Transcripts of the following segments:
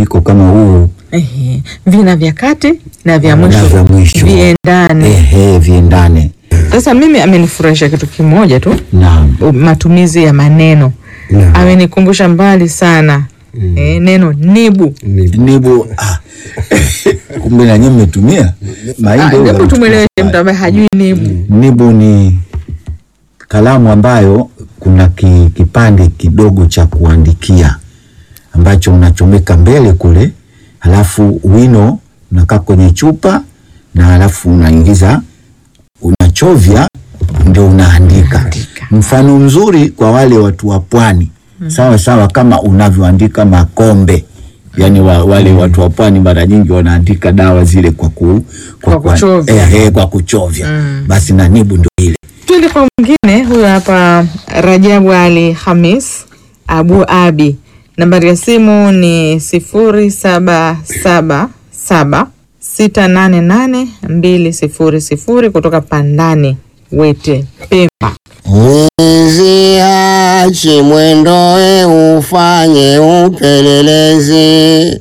mchanganyiko kama huu Ehe. Vina vya kati na vya Na mwisho vya mwisho. viendane. ehe, viendane. Sasa mimi amenifurahisha kitu kimoja tu, Naam. u- matumizi ya maneno Naam. amenikumbusha mbali sana eh, neno nibu. Ni- Nibu ah. kumbe na nyinyi mmetumia Ah, mahindi. huwa Hebu tumweleweshe yanachukua mtu ambaye hajui nibu. Nibu ni kalamu ambayo kuna ki, kipande kidogo cha kuandikia ambacho unachomeka mbele kule, halafu wino unakaa kwenye chupa na halafu unaingiza unachovya, ndio unaandika. Mfano mzuri kwa wale watu wa pwani, sawa sawa kama unavyoandika makombe yaani wa, wale watu wa pwani mara nyingi wanaandika dawa zile kwa, ku, Kwa kuchovya. eh, eh, kwa kuchovya basi na nibu ndio ile Twende kwa mwingine, huyu hapa Rajabu Ali Hamis Abu Abi, nambari ya simu ni sifuri saba saba saba sita nane nane mbili sifuri sifuri kutoka Pandani Wete Pemba. Mwizi achi mwendoe ufanye upelelezi,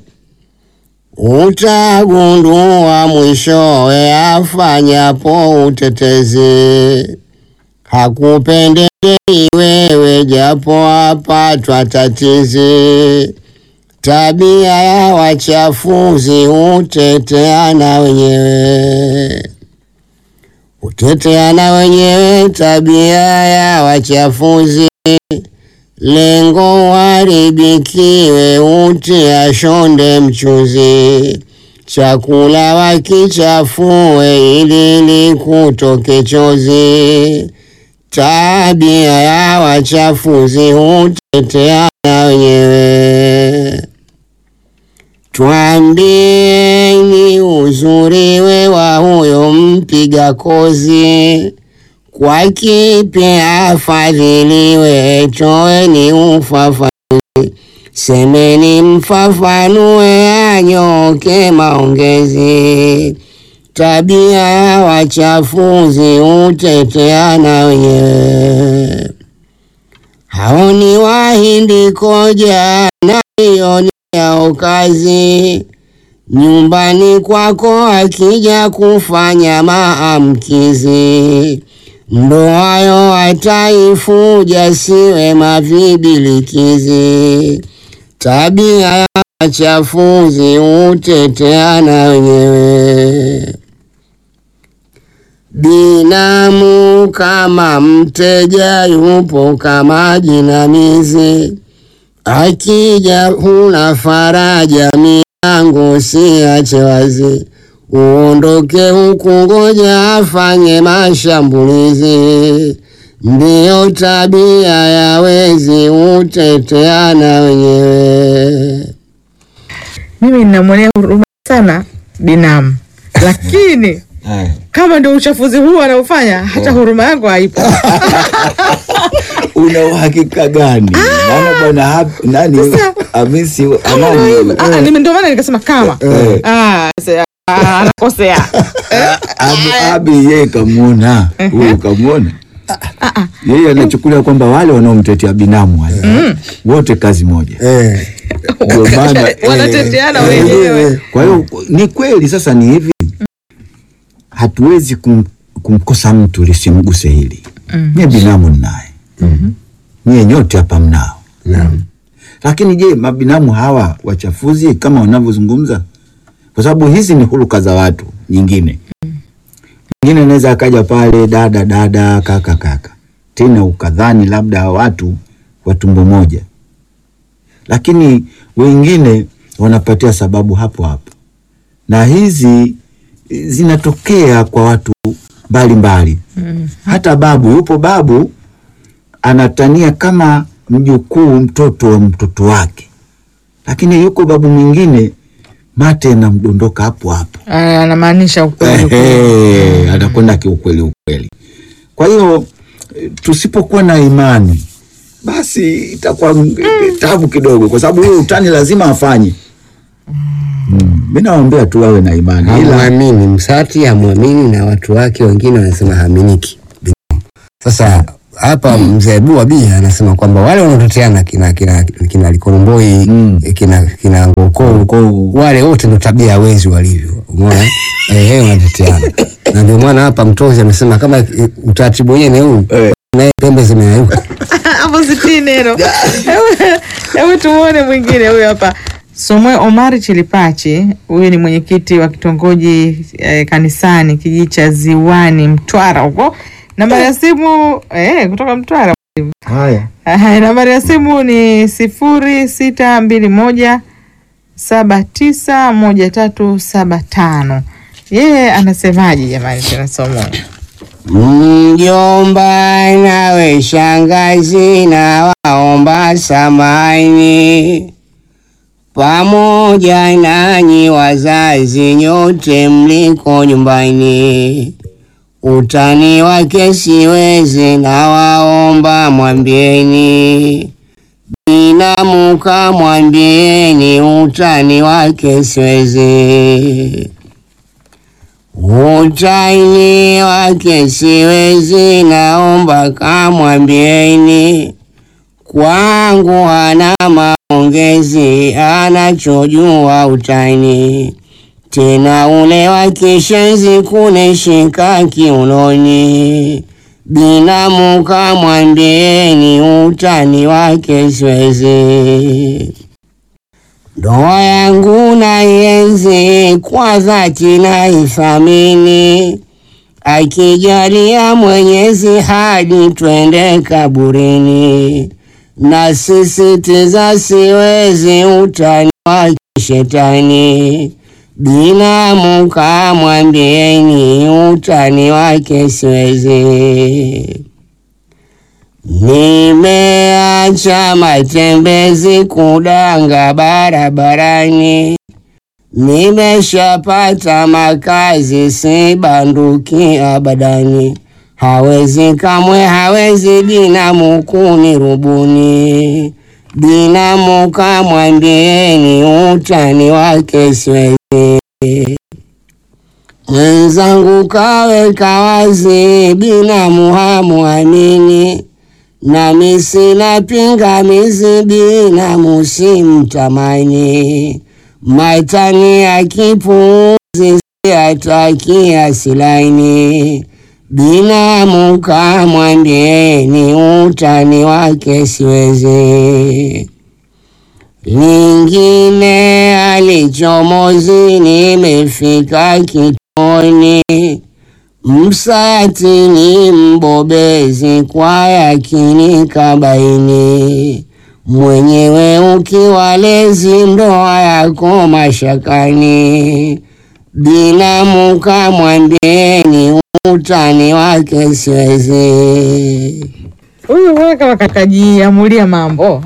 utagundua mwishowe afanyapo utetezi. Hakupendelei wewe japo apatwa tatizi, tabia ya wachafuzi huteteana wenyewe huteteana wenyewe, tabia ya wachafuzi, lengo waribikiwe, utia shonde mchuzi, chakula wakichafue, ili likutoke chozi. Tabia ya wachafuzi huteteana wenyewe. Twambieni uzuriwe wa huyo mpiga kozi, kwa kipi afadhiliwe? Toeni ufafanuzi, semeni mfafanue, anyoke maongezi. Tabia ya wachafuzi huteteana wenyewe. Hao ni wahindi koja na hiyo ni yao kazi. Nyumbani kwako akija kufanya maamkizi, ndoayo ataifuja, siwe mavibilikizi. Tabia ya wachafuzi huteteana wenyewe. Binamu kama mteja yupo kama jinamizi, akija huna faraja, milango siache wazi, uondoke huku, ngoja afanye mashambulizi. Ndiyo tabia ya wezi, huteteana wenyewe. Mimi ninamwonea huruma sana binamu, lakini Haya. kama ndio uchafuzi huu anaofanya, hata huruma yangu haipo. una uhakika gani? Maana bwana hap- nani Hamisi anani Ah, nime- ndio maana nikasema kama Eh. Ah, se- ah, anakosea Abi, Abi yeye kamwona huyu kamwona yeye anachukulia kwamba wale wanaomtetea binamu wale wote kazi moja eh, ndio maana wanateteana eh, wenyewe. Kwa hiyo ni kweli sasa ni hivi, hatuwezi kum, kumkosa mtu lisimguse hili. Mie binamu ninaye, nyie nyote hapa mnao, naam. lakini je, mabinamu hawa wachafuzi kama wanavyozungumza? Kwa sababu hizi ni huluka za watu nyingine. Mwingine anaweza akaja pale dada dada, kaka kaka, tena ukadhani labda hawa watu wa tumbo moja, lakini wengine wanapatia sababu hapo hapo, na hizi eh, zinatokea kwa watu mbalimbali. Hata babu, yupo babu anatania kama mjukuu mtoto wa mtoto wake, lakini yuko babu mwingine mate anamdondoka hapo hapo. Ah, anamaanisha ukweli ukweli. Ehe, anakwenda kiukweli ukweli. Kwa hiyo eh, tusipokuwa na imani basi itakuwa mm. tabu kidogo, kwa sababu huyo utani lazima afanye. Mm. Mi nawaambia tu wawe na imani, ila Hamwamini Msati, hamwamini na watu wake wengine wanasema haaminiki. Sasa hapa mzee Abu Abi anasema kwamba wale wanaoteteana kina kina kina Likolomboi Mm. kina kina Ngoko Ngoko. wale wote ndo tabia ya wezi walivyo, umeona eh, eh, wanateteana na ndio maana hapa Mtozi amesema kama eh, utaratibu wenyewe ni huu Eh. naye pembe zimeayuka. hapo sitii neno. Hebu- Hebu tumuone mwingine huyu hapa. Somwe Omari Chilipachi, huyu ni mwenyekiti wa kitongoji eh, kanisani kijiji cha Ziwani Mtwara huko. Nambari ya simu eh, kutoka Mtwara. Haya. Aha, nambari ya simu ni sifuri sita mbili moja saba tisa moja tatu saba tano. Yeye anasemaje jamani? Tena Somwe Mjomba nawe shangazi na waomba samani pamoja nanyi wazazi nyote mliko nyumbani, utani wake siwezi na waomba mwambieni, binamuka mwambieni utani wake siwezi Utaini wake siwezi, naomba kamwambieni, kwangu hana maongezi, anachojua utaini, tena ule wa kishenzi kunishika kiunoni, binamu kamwambieni, utani wake siwezi. Ndoa yangu naienzi kwa dhati naithamini, akijalia Mwenyezi hadi twende kaburini, na sisitiza siwezi utani wa kishetani, binamu kamwambieni utani wake siwezi. Nimeacha matembezi kudanga barabarani, nimeshapata makazi si banduki abadani. Hawezi kamwe, hawezi binamu kunirubuni, binamu kamwambieni utani wake siwezi. Mwenzangu kaweka wazi, binamu hamuamini nami sina pingamizi, binamu simtamani. Maitani ya kipuzi siatakia silaini, binamu kamwambieni utani wake siwezi. Lingine alichomozi, nimefika kitoni Msati ni mbobezi kwa yakini kabaini, mwenyewe ukiwalezi ndoa yako mashakani, binamu kamwambieni utani wake siwezi. huyu mbona kama kakajiamulia mambo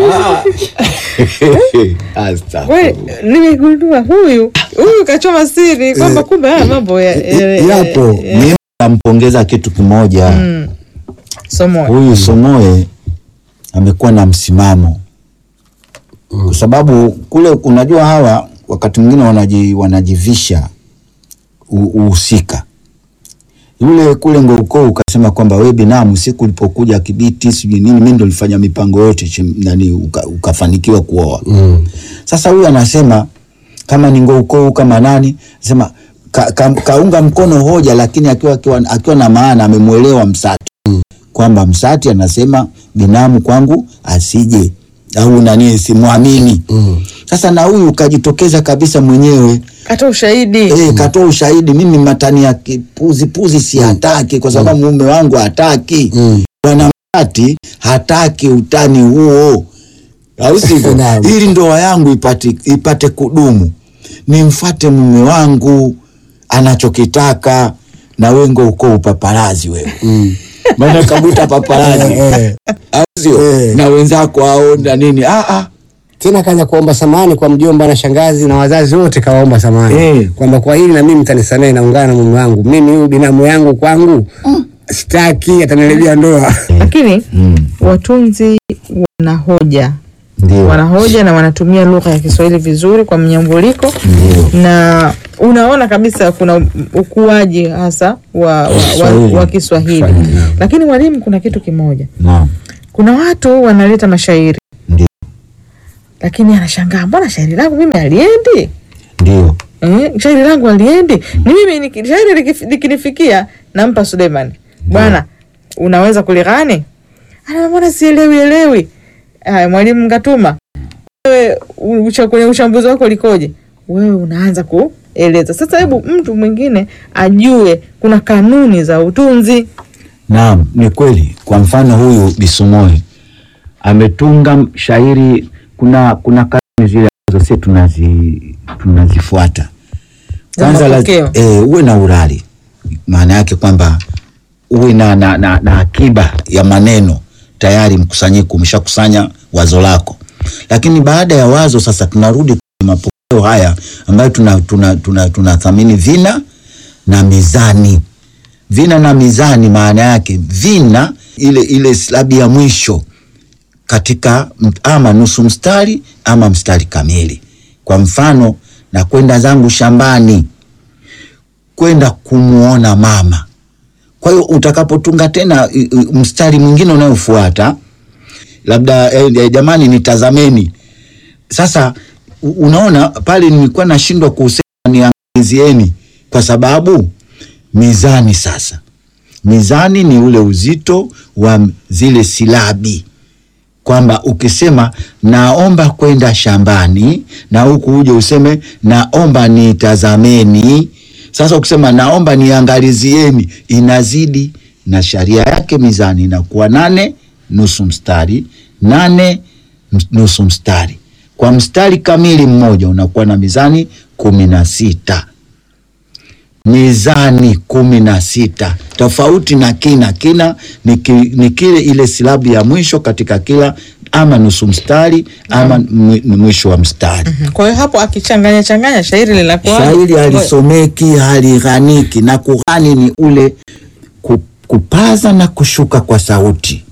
We, Astaghfirullah. nimegundua huyu huyu kachoma siri kwamba kumbe haya mambo ya- ya- ya- Yapo. ya- Mimi nampongeza kitu kimoja. Mm. Somoe. Huyu Somoe amekuwa na msimamo, kwa sababu kule, unajua hawa wakati mwingine wanaji, wanajivisha u- uhusika. Yule kule Ngouko ukasema kwamba we binamu, siku ulipokuja Kibiti sijui nini, mimi ndo nilifanya mipango yote chim- nani, uka, ukafanikiwa kuoa. Mm. Sasa huyu anasema kama ni Ngouko kama nani, sema ka, ka, kaunga mkono hoja, lakini akiwa, akiwa, akiwa na maana amemwelewa Msati kwamba Msati anasema binamu kwangu asije au nani simwamini. Mm. Sasa na huyu kajitokeza kabisa mwenyewe Kata ushahidi eh, katoa ushahidi, mimi matani ya kipuzi puzi si hataki kwa sababu mume wangu hataki Mm. bwana Msati hataki utani huo, au sivyo? Naam. ili ndoa yangu ipate, ipate kudumu, nimfate mume wangu anachokitaka, na wengo uko upaparazi wewe Mm. maana kabuta paparazi Eh, au sio? Eh. na wenzako ao na nini ah, ah. tena kaanza kuomba samani kwa mjomba na shangazi na wazazi wote, kawaomba samani Eh. kwamba kwa hili na mimi mtanisamehe, naungana na mume wangu, mimi huyu binamu yangu kwangu sitaki, ataniharibia ndoa. lakini Mm. watunzi wana hoja Ndio. wanahoja na wanatumia lugha ya Kiswahili vizuri kwa mnyambuliko Ndio. na unaona kabisa kuna ukuaji hasa wa, wa, wa, Kiswahili. wa Kiswahili. Kiswahili, naam. Lakini mwalimu, kuna kitu kimoja, Naam. kuna watu wanaleta mashairi Ndio. lakini anashangaa mbona shairi langu mimi aliendi Ndio. eh, shairi langu aliendi ni mimi niki- shairi likif- likinifikia nampa Suleiman bwana unaweza kulighani ana mbona sielewi elewi haya mwalimu Ngatuma wewe u- ucha- kwenye uchambuzi wako likoje wewe unaanza kueleza sasa hebu mtu mwingine ajue kuna kanuni za utunzi Naam, ni kweli. Kwa mfano huyu Bisumoe ametunga shairi, kuna kuna kanuni zile ambazo sisi tunazi tunazifuata. Za Kwanza la- mapokeo. eh, uwe na urari, maana yake kwamba uwe na, na, na, na akiba ya maneno tayari, mkusanyiko umeshakusanya wazo lako, lakini baada ya wazo sasa tunarudi kwenye mapokeo haya ambayo tunathamini tuna, tuna, tunathamini vina na mizani vina na mizani maana yake vina ile ile silabi ya mwisho katika m- ama nusu mstari ama mstari kamili. Kwa mfano, na kwenda zangu shambani kwenda kumuona mama. Kwa hiyo utakapotunga tena i- i- mstari mwingine unayofuata labda eh, eh, jamani nitazameni. Sasa u- unaona pale nilikuwa nashindwa kusema niangazieni kwa sababu mizani sasa mizani ni ule uzito wa zile silabi kwamba ukisema naomba kwenda shambani na huku uje useme naomba nitazameni sasa ukisema naomba niangalizieni inazidi na sharia yake mizani inakuwa nane nusu mstari nane ms- nusu mstari kwa mstari kamili mmoja unakuwa na mizani kumi na sita mizani kumi na sita tofauti na kina. Kina ni, ki, ni kile ile silabu ya mwisho katika kila ama nusu mstari ama mwi- mwisho wa mstari. kwa hiyo hapo akichanganya changanya shairi linakuwa Shairi halisomeki halighaniki, na kughani ni ule ku, kupaza na kushuka kwa sauti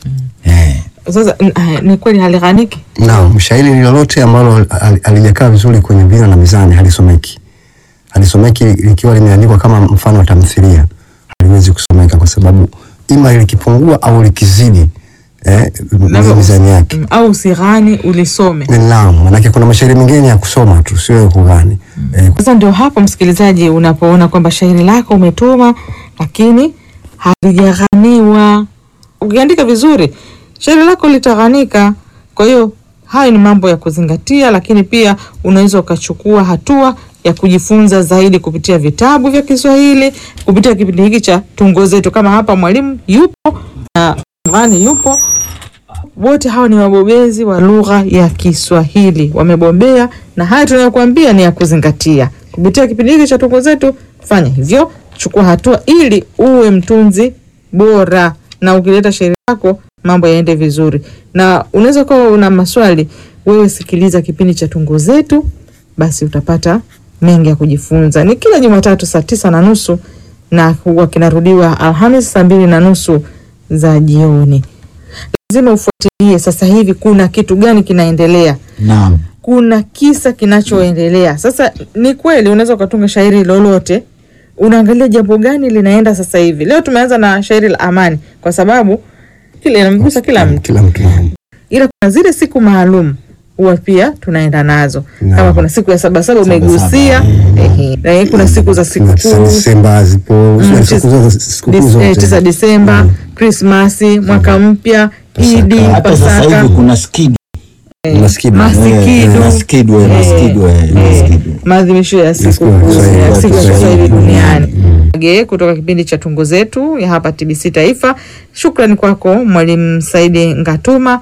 eh. sasa n- ah, ni kweli halighaniki Naam, shairi lolote ambalo hal- halijakaa vizuri kwenye vina na mizani halisomeki. Halisomeki likiwa limeandikwa kama mfano wa tamthilia, haliwezi kusomeka kwa sababu ima likipungua au likizidi eh, Labda mizani yake. Mm, au usighani ulisome Naam, manake kuna mashairi mengine ya kusoma tu, sio ya kughani. Eh, Sasa ndio hapo msikilizaji, unapoona kwamba shairi lako umetuma lakini halijaghaniwa. Ukiandika vizuri, shairi lako litaghanika. Kwa hiyo hayo ni mambo ya kuzingatia, lakini pia unaweza ukachukua hatua ya kujifunza zaidi kupitia vitabu vya Kiswahili, kupitia kipindi hiki cha Tungo Zetu. Kama hapa mwalimu yupo na mghani yupo, wote hawa ni wabobezi wa lugha ya Kiswahili, wamebobea, na haya tunayokuambia ni ya kuzingatia. Kupitia kipindi hiki cha Tungo Zetu, fanya hivyo, chukua hatua ili uwe mtunzi bora, na ukileta shairi lako mambo yaende vizuri. Na unaweza kuwa una maswali, wewe sikiliza kipindi cha Tungo Zetu, basi utapata mengi ya kujifunza. Ni kila Jumatatu saa tisa na nusu na huwa kinarudiwa Alhamis saa mbili na nusu za jioni lazima ufuatilie sasa hivi kuna kitu gani kinaendelea Naam. kuna kisa kinachoendelea sasa ni kweli unaweza ukatunga shairi lolote unaangalia jambo gani linaenda sasa hivi leo tumeanza na shairi la amani kwa sababu kile inamgusa kila mtu kila mtu naam. ila kuna zile siku maalum huwa pia tunaenda nazo Naam. kama kuna siku ya sabasaba umegusia ehe. na kuna siku za Kuna tisa sikukuu Disemba zipo, Mm, siku tis- zote- sikukuu dis- eh, zote. tisa Disemba, Krismasi, mwaka mpya, Pasaka. Idi, Hata sasa Pasaka, hivi kuna skidi Maskidu. Masikidu. maskidu eh, maskidu eh, maskidu. maadhimisho ya siku Siku ya kuu Kiswahili. ya siku ya Kiswahili Kiswahili duniani. duniani. Ge, kutoka kipindi cha Tungo Zetu ya hapa TBC Taifa. Shukrani kwako Mwalimu Saidi Ngatuma,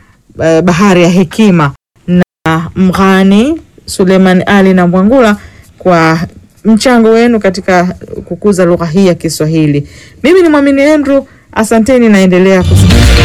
eh, Bahari ya Hekima, na Mghani Suleiman Ali na Mwangula kwa mchango wenu katika kukuza lugha hii ya Kiswahili. Mimi ni Mwamini Andrew, asanteni, naendelea kusikiliza